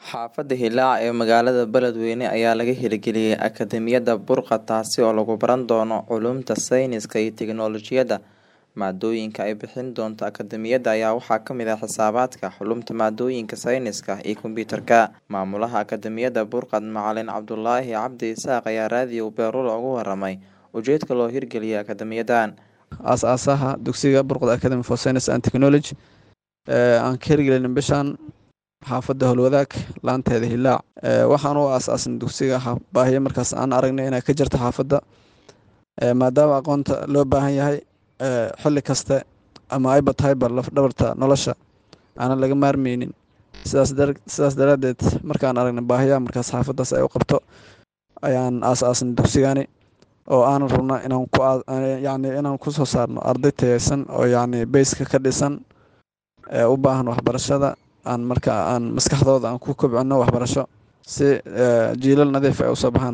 Xaafadda Hillaac ee magaalada Beledweyne ayaa laga hirgeliyay Akadeemiyadda Burqa taasi oo lagu baran doono culuumta sayniska iyo tiknoolajiyadda. Maadooyinka ay bixin doonto akadeemiyadda ayaa waxaa ka mid ah xisaabaadka, culuumta maadooyinka sayniska iyo kombiyuutarka. Maamulaha Akadeemiyadda Burqad Macalin Cabdulaahi Cabdi Isaaq ayaa raadiyo Beerula uga waramay ujeedka loo hirgeliyay akadeemiyadan. aas-aasaha dugsiga Burqad Academy for Science and Technology ee aan ka hirgelin bishan xaafadda Howlwadaag laanteeda Hillaac ee waxaan u aas-aasin dugsiga baahiyo markaas aan aragnay inay ka jirto xaafadda ee maadaama aqoonta loo baahan yahay ee xilli kaste ama ayba tahayba laf dhabarta nolosha aanan laga maarmeynin sidaas dar sidaas daraaddeed markaan aragnay baahiyaha markaas xaafaddaas ay u qabto ayaan aas-aasin dugsigani oo aanan rabna inaan ku yacni inaan ku soo saarno arday tayeysan oo yacni beyska ka dhisan ee u baahan waxbarashada aan marka aan maskaxdooda aan ku kobcino waxbarasho si jiilal nadiif ay usoo baxaan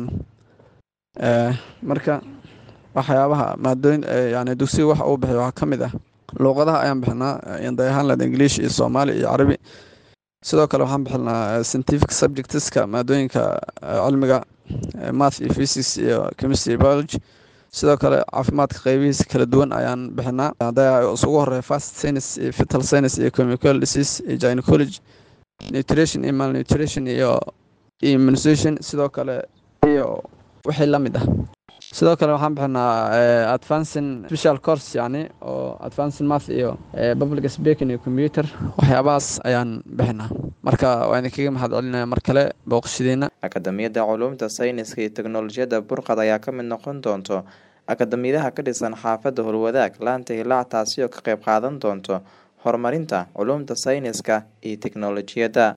marka waxyaabaha maadooyin yacni dugsiga waxa uu bixiyo waxaa ka mid ah luuqadaha ayaan bixinaa inday ahaan lahayd english iyo soomaali iyo carabi sidoo kale waxaan bixinaa scientific subjectska maadooyinka cilmiga math iyo physics iyo chemistry iyo biology sidoo kale caafimaadka qeybihiisa kala duwan ayaan bixinaa hadda isugu horeeya fast science iyo fetal science iyo chemical disease iyo gynecology nutrition iyo malnutrition iyo immunization sidoo kale iyo wixii la mid ah sidoo kale waxaan bixinaa advancing special course yacni oo advancing math iyo public speaking iyo computer waxyaabahaas ayaan bixinaa marka waa idinkaga mahad celinaya mar kale booqashadiina Akadeemiyadda Culuumta Sayniska iyo Tiknoolajiyadda Burqad ayaa ka mid noqon doonto akadeemiyadaha ka dhisan xaafadda Howlwadaag laanta Hillaac taasi oo ka qayb qaadan doonto horumarinta culuumta sayniska iyo tiknoolajiyadda.